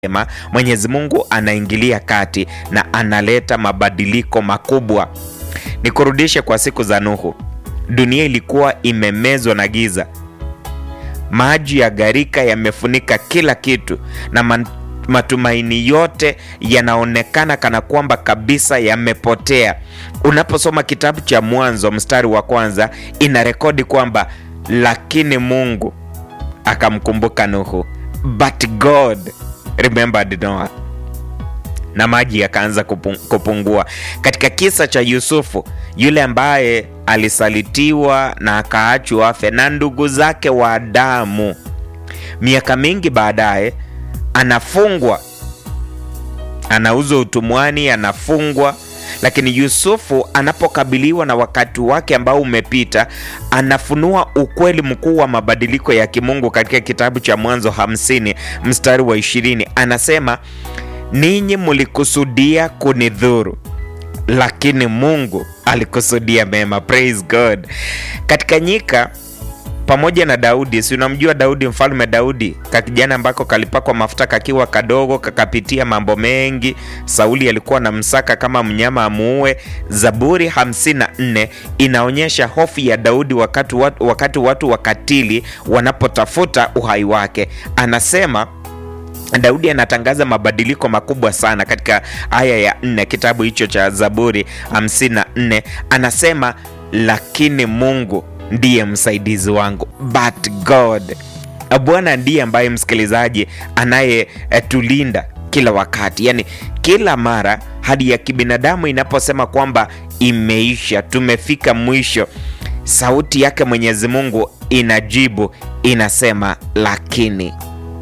Ema, Mwenyezi Mungu anaingilia kati na analeta mabadiliko makubwa. Nikurudishe kwa siku za Nuhu. Dunia ilikuwa imemezwa na giza, maji ya gharika yamefunika kila kitu na man, matumaini yote yanaonekana kana kwamba kabisa yamepotea. Unaposoma kitabu cha Mwanzo mstari wa kwanza inarekodi kwamba lakini Mungu akamkumbuka Nuhu, but God remembered Noah na maji yakaanza kupungua. Katika kisa cha Yusufu, yule ambaye alisalitiwa na akaachwa afe na ndugu zake wa damu, miaka mingi baadaye anafungwa, anauzwa utumwani, anafungwa. Lakini Yusufu anapokabiliwa na wakati wake ambao umepita, anafunua ukweli mkuu wa mabadiliko ya kimungu katika kitabu cha Mwanzo hamsini mstari wa ishirini anasema ninyi mulikusudia kunidhuru, lakini Mungu alikusudia mema. Praise God. Katika nyika pamoja na Daudi, si unamjua Daudi, mfalme Daudi, kakijana ambako kalipakwa mafuta kakiwa kadogo, kakapitia mambo mengi. Sauli alikuwa na msaka kama mnyama amuue. Zaburi 54 inaonyesha hofu ya Daudi wakati watu, wakati watu wakatili wanapotafuta uhai wake. Anasema Daudi anatangaza mabadiliko makubwa sana katika aya ya nne kitabu hicho cha Zaburi 54 anasema, lakini Mungu ndiye msaidizi wangu, but God, Bwana ndiye ambaye msikilizaji, anayetulinda kila wakati, yani kila mara hadi ya kibinadamu inaposema kwamba imeisha, tumefika mwisho, sauti yake Mwenyezi Mungu inajibu, inasema lakini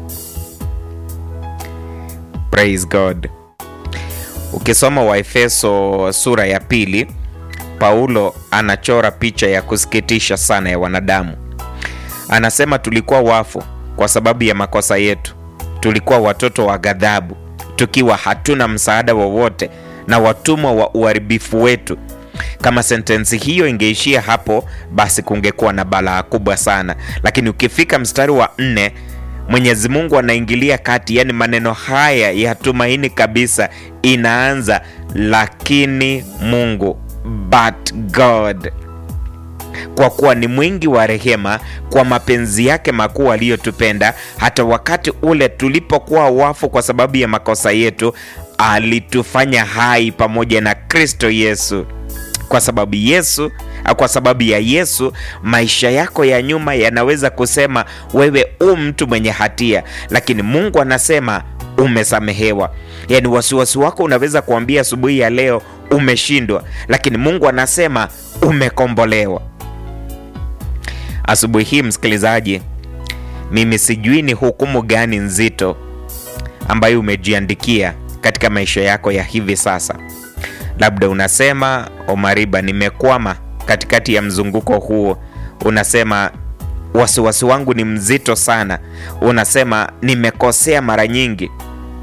Praise God. Ukisoma Waefeso sura ya pili, Paulo anachora picha ya kusikitisha sana ya wanadamu. Anasema tulikuwa wafu kwa sababu ya makosa yetu, tulikuwa watoto wa ghadhabu, tukiwa hatuna msaada wowote na watumwa wa uharibifu wetu. Kama sentensi hiyo ingeishia hapo, basi kungekuwa na balaa kubwa sana, lakini ukifika mstari wa nne Mwenyezi Mungu anaingilia kati, yaani maneno haya ya tumaini kabisa inaanza, lakini Mungu, but God, kwa kuwa ni mwingi wa rehema, kwa mapenzi yake makuu aliyotupenda, hata wakati ule tulipokuwa wafu kwa sababu ya makosa yetu, alitufanya hai pamoja na Kristo Yesu. Kwa sababu Yesu kwa sababu ya Yesu, maisha yako ya nyuma yanaweza kusema wewe u mtu mwenye hatia, lakini Mungu anasema umesamehewa. Yaani wasiwasi wako unaweza kuambia asubuhi ya leo umeshindwa, lakini Mungu anasema umekombolewa. Asubuhi hii msikilizaji, mimi sijui ni hukumu gani nzito ambayo umejiandikia katika maisha yako ya hivi sasa. Labda unasema Omariba, nimekwama katikati ya mzunguko huo. Unasema wasiwasi wangu ni mzito sana. Unasema nimekosea mara nyingi.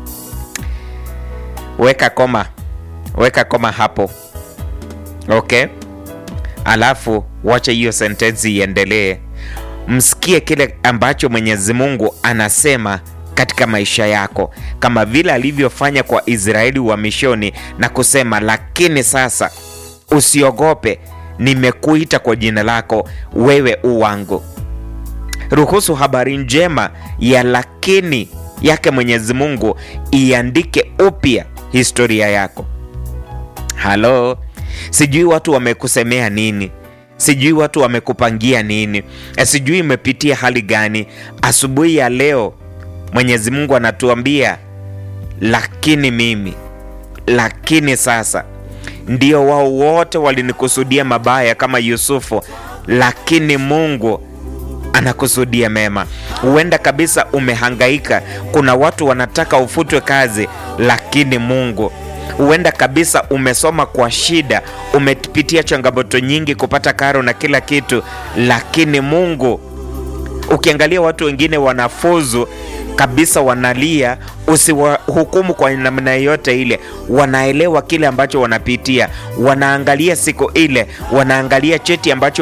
Weka koma, weka koma hapo, okay. Alafu wacha hiyo sentensi iendelee, msikie kile ambacho Mwenyezi Mungu anasema katika maisha yako, kama vile alivyofanya kwa Israeli wa mishoni na kusema, lakini sasa usiogope nimekuita kwa jina lako, wewe u wangu. Ruhusu habari njema ya lakini yake Mwenyezi Mungu iandike upya historia yako. Halo, sijui watu wamekusemea nini, sijui watu wamekupangia nini, sijui imepitia hali gani. Asubuhi ya leo Mwenyezi Mungu anatuambia lakini mimi, lakini sasa ndio wao wote walinikusudia mabaya kama Yusufu, lakini Mungu anakusudia mema. Huenda kabisa umehangaika, kuna watu wanataka ufutwe kazi, lakini Mungu. Huenda kabisa umesoma kwa shida, umepitia changamoto nyingi kupata karo na kila kitu, lakini Mungu. Ukiangalia watu wengine wanafuzu kabisa wanalia, usiwahukumu kwa namna yoyote ile. Wanaelewa kile ambacho wanapitia, wanaangalia siku ile, wanaangalia cheti ambacho